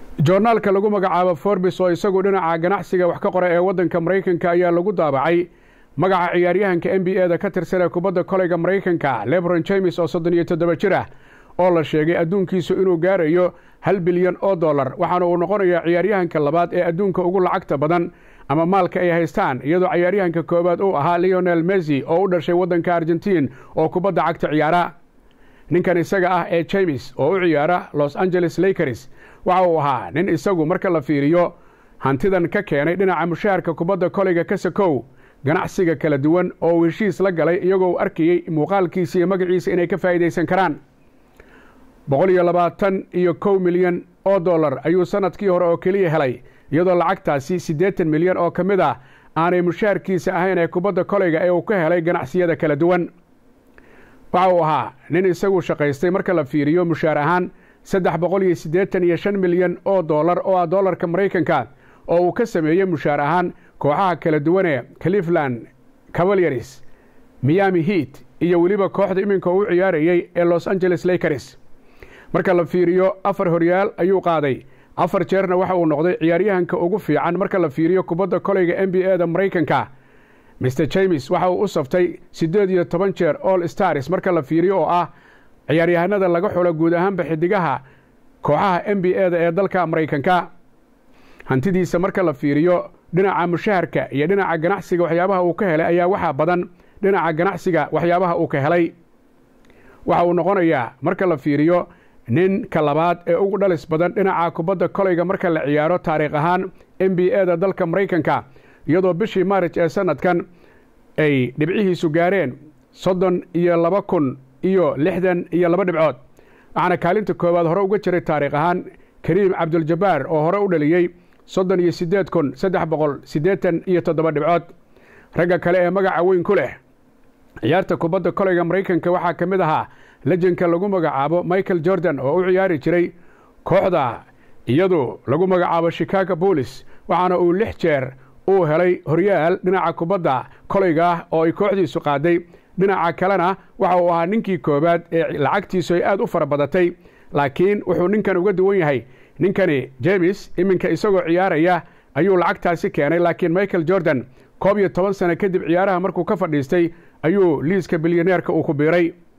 joornaalka lagu magacaabo forbis oo isagu dhinaca ganacsiga wax ka qora ee waddanka maraykanka ayaa lagu daabacay magaca ciyaaryahanka n b e da ka tirsan ee kubadda koleyga maraykanka lebron james oo soddon iyo toddoba jir ah oo la sheegay adduunkiisu inuu gaarayo hal bilyan oo dollar waxaana uu noqonayaa ciyaaryahanka labaad ee adduunka ugu lacagta badan ama maalka ay haystaan iyadoo ciyaaryahanka koowaad uu ahaa leonel messi oo u dhashay waddanka argentiin oo kubadda cagta ciyaara ninkan isaga ah ee james oo u ciyaara los angeles lakers waxa uu ahaa nin isagu marka la fiiriyo hantidan ka keenay dhinaca mushaharka kubadda koleyga kasakow ganacsiga kala duwan oo uu heshiis la galay iyagoo u arkayey muuqaalkiisa iyo magaciisa inay ka faa'iidaysan karaan boqol iyo labaatan iyo kow milyan oo dollar ayuu sanadkii hore oo keliya helay iyadoo lacagtaasi siddeetan milyan oo ka mid ah aanay mushaharkiisa ahayn ee kubadda koleyga ee uu ka helay ganacsiyada kala duwan waxa uu ahaa nin isagu shaqaystay marka la fiiriyo mushaar ahaan saddex boqol iyo siddeetan iyo shan milyan oo dollar oo ah dollarka maraykanka oo uu ka sameeyey mushaar ahaan kooxaha kala duwanee cleveland cavalieris miami heat iyo weliba kooxda iminka uu ciyaarayey ee los angeles lakers marka la fiiriyo afar horyaal ayuu qaaday afar jeerna waxa uu noqday ciyaaryahanka ugu fiican marka la fiiriyo kubadda koleyga n b e da maraykanka mr james waxa uu u saftay siddeed iyo toban jeer all stars marka la fiiriyo oo ah ciyaaryahanada laga xulo guud ahaanba xidigaha kooxaha n b e da ee dalka maraykanka hantidiisa marka la fiiriyo dhinaca mushaharka iyo dhinaca ganacsiga waxyaabaha uu ka helay ayaa waxaa badan dhinaca ganacsiga waxyaabaha uu ka helay waxa uu noqonayaa marka la fiiriyo ninka labaad ee ugu dhalis badan dhinaca kubadda koleyga marka la ciyaaro taariikh ahaan n b e da dalka maraykanka iyadoo bishii maarij ee sanadkan ay dhibcihiisu gaareen soddon iyo laba kun iyo lixdan iyo laba dhibcood waxaana kaalinta koowaad hore uga jiray taariikh ahaan kariim cabduljabaar oo hore u dhaliyey soddon iyo siddeed kun saddex boqol siddeetan iyo toddoba dhibcood ragga kale ee magaca weyn ku leh ciyaarta kubadda koleyga maraykanka waxaa ka mid ahaa lejenka lagu magacaabo michael jordan oo u ciyaari jiray kooxda iyadu lagu magacaabo chicago boolis waxaana uu lix jeer uu helay horyaal dhinaca kubadda koleyga ah oo ay kooxdiisu qaaday dhinaca kalena waxa uu ahaa ninkii koowaad ee lacagtiisu ay aad u fara badatay laakiin wuxuu ninkan uga duwan yahay ninkani james iminka isagoo ciyaaraya ayuu lacagtaasi keenay laakiin michael jordan koob iyo toban sano kadib ciyaaraha markuu ka fadhiistay ayuu liiska bilyaneerka uu ku biiray